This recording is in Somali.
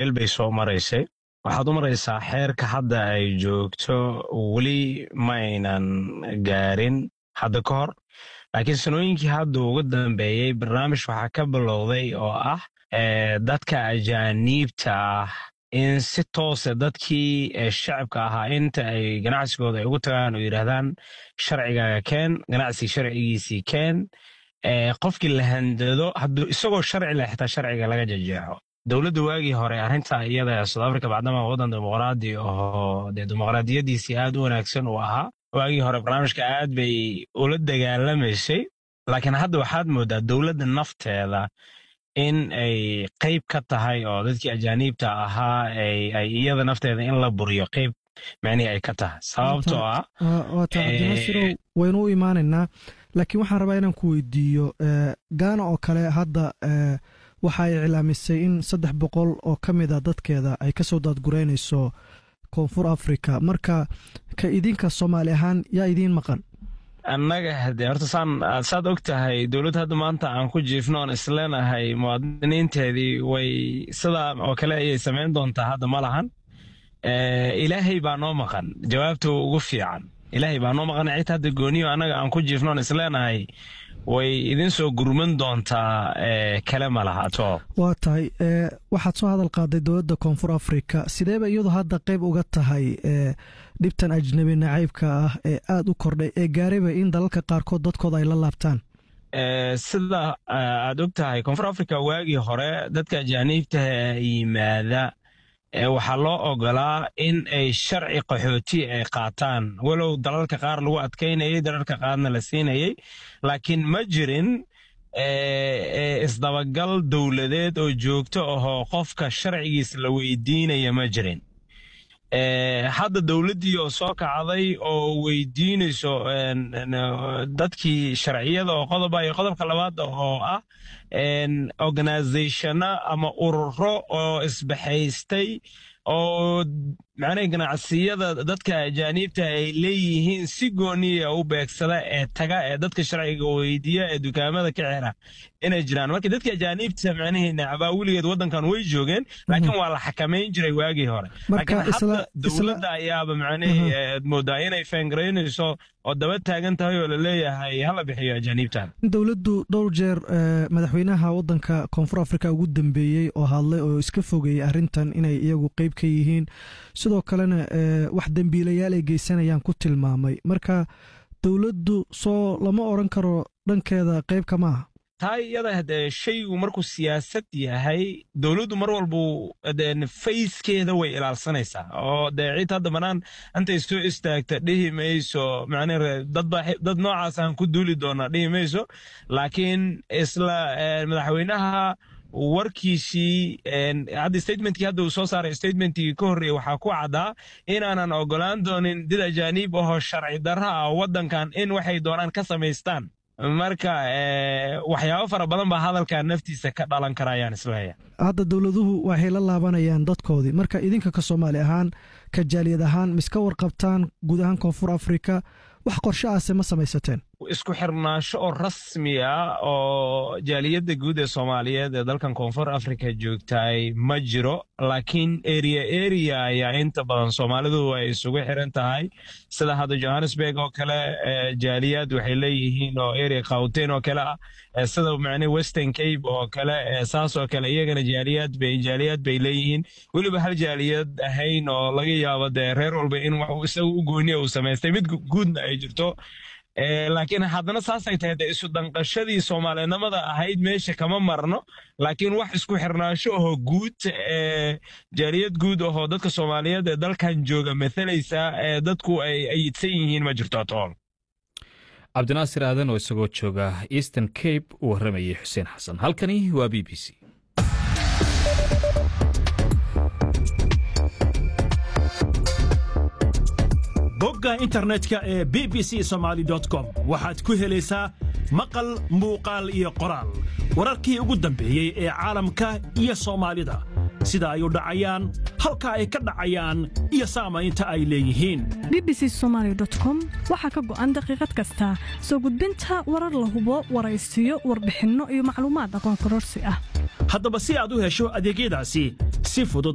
meel bay soo maraysay waxaad u maraysaa xeerka hadda ay joogto weli ma aynan gaarin hadda ka hor laakiin sanooyinkii hadda ugu dambeeyey barnaamij waxaa ka bilowday oo ah dadka ajaaniibta ah in si toose dadkii shacabka ahaa inta ay ganacsigooda ay ugu tagaan oo yidhaahdaan sharcigaaga keen ganacsi sharcigiisii keen qofkii la handado isagoo sharci leh xitaa sharciga laga jejeexo dowladda waagii hore arrinta iyada south africa bacdama waddan dimuqraadi oo dee dimuqraadiyadiisii aad u wanaagsan uu ahaa waagii hore barnaamijka aad bay ula dagaalamaysay laakiin hadda waxaad moodaa dowladda nafteeda in ay qayb ka tahay oo dadkii ajaaniibta ahaa ay iyada nafteeda in la buriyo qayb micnihii ay ka tahay sababtoo ah waata cabdinasirow waynu u imaanaynaa laakiin waxaan rabaa inaan ku weydiiyo gaana oo kale hadda waxa ay iclaamisay in saddex boqol oo ka mid a dadkeeda ay ka soo daadgureynayso koonfur africa marka ka idinka soomaali ahaan yaa idiin maqan annaga hadee horta saan saad og tahay dowladda hadda maanta aan ku jiifno oon isleenahay muwaadiniinteedii way sidaa oo kale ayay samayn doontaa hadda ma lahan ilaahay baa noo maqan jawaabta ugu fiican ilaahay baa noo maqan cita hadda gooniyo annaga aan ku jiifno oon isleenahay way idin soo gurman doontaa kale ma laha atoo waa tahay waxaad soo hadal qaaday dowladda koonfur africa sideeba iyadu hadda qayb uga tahay dhibtan ajnabi nacaybka ah ee aad u kordhay ee gaarayba in dalalka qaarkood dadkooda ay la laabtaan sida aad og tahay koonfur africa waagii hore dadka ajaaniibta yimaada waxaa loo ogolaa in ay sharci qaxooti ay qaataan walow dalalka qaar lagu adkaynayay dalalka qaarna la siinayay laakiin ma jirin isdabagal dowladeed oo joogto ahoo qofka sharcigiisa la weydiinaya ma jirin hadda dowladdii oo soo kacday oo weydiinayso dadkii sharciyada oo qodoba iyo qodobka labaad oo ah organizationa ama ururo oo isbaxaystay oo macnaha ganacsiyada dadka ajaaniibta ay leeyihiin si gooniya u beegsada ee taga ee dadka sharciga weydiiya ee dukaamada ka xira inay jiraan marka dadka ajaaniibta macnihii nacbaa weligeed waddankan way joogeen laakiin waa la xakamayn jiray waagii hore laakiin hadda dowladda ayaaba macnihii moodaa inay feengaraynayso oo daba taagan tahay oo laleeyahay hala bixiyo ajaaniibtan dowladdu dhowr jeer madaxweynaha waddanka koonfur africa ugu dambeeyey oo hadlay oo iska fogeeyey arrintan inay iyagu qeyb ka yihiin sidoo kalena wax dembiilayaal ay geysanayaan ku tilmaamay marka dowladdu soo lama odran karo dhankeeda qeybka maaha taa iyada hadee shaygu markuu siyaasad yahay dowladdu mar walbu fayskeeda way ilaalsanaysaa oo dee cid hadda banaan intay soo istaagta dhihi mayso macnii dad noocaas aan ku duuli doonaa dhihi mayso laakiin isla madaxweynaha warkiisii hadda statementkii hadda uu soo saaray statementkii ka horreeyey waxaa ku caddaa inaanan ogolaan doonin dad ajaaniib ahoo sharci darra ah waddankan in waxay doonaan ka samaystaan marka waxyaabo fara badan baa hadalka naftiisa ka dhalan kara ayaan isleeya hadda dowladuhu waxay la laabanayaan dadkoodii marka idinka ka soomaali ahaan ka jaaliyad ahaan miska warqabtaan guud ahaan koonfur africa wax qorshe aase ma samaysateen isku xirnaansho oo rasmi ah oo jaaliyadda guud ee soomaaliyeed ee dalkan koonfur africa joogtaay ma jiro laakiin eria eria ayaa inta badan soomaalidu ay isugu xiran tahay sida hadda johannesburg oo kale jaaliyad waxay leeyihiin oo eria khawten oo kale ah sida macne western cape oo kale saas oo kale iyagana jaaliyad bay jaaliyad bay leeyihiin weliba hal jaaliyad ahayn oo laga yaabo dee reer walba in wax isaga u gooniya uu samaystay mid guudna ay jirto laakiin haddana saasay tahay dee isu danqashadii soomaalinimada ahayd meesha kama marno laakiin wax isku xirnaansho ahoo guud jaaliyad guud ahoo dadka soomaaliyeed ee dalkan jooga mathalaysa ee dadku ay ayidsan yihiin ma jirto atool cabdinaasir aadan oo isagoo jooga eastern cape uu warramayay xuseen xasan halkani waa b b c bogga internetka ee b b c somaali com waxaad ku helaysaa maqal muuqaal iyo qoraal wararkii ugu dambeeyey ee caalamka iyo soomaalida sida ay u dhacayaan halka ay ka dhacayaan iyo saamaynta ay leeyihiin b b c somaali com waxaa ka go'an daqiiqad kasta soo gudbinta warar la hubo waraysiyo warbixinno iyo macluumaad aqoon kororsi ah haddaba si aad u hesho adeegyadaasi si fudud